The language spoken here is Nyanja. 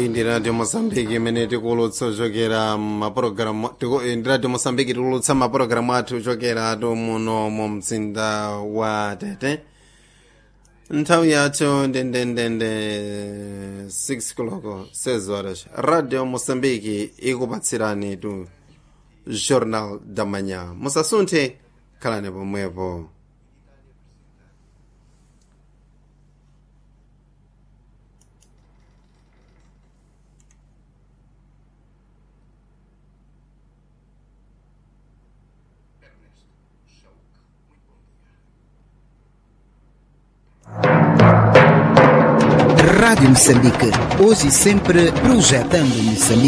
iyi ndi radio mosambiki imene tikulutsa ochokera mapulogalamu ndi radio mosambiki tikulutsa mapulogalamu athu ochokera tu muno mu mzinda wa tete nthawi yathu ndendendende 6 koloko 6 horas radio mosambiki ikupatsirani tu jornal da manhã musasunthe khalani pomwepo Rádio Moçambique, hoje e sempre projetando Moçambique.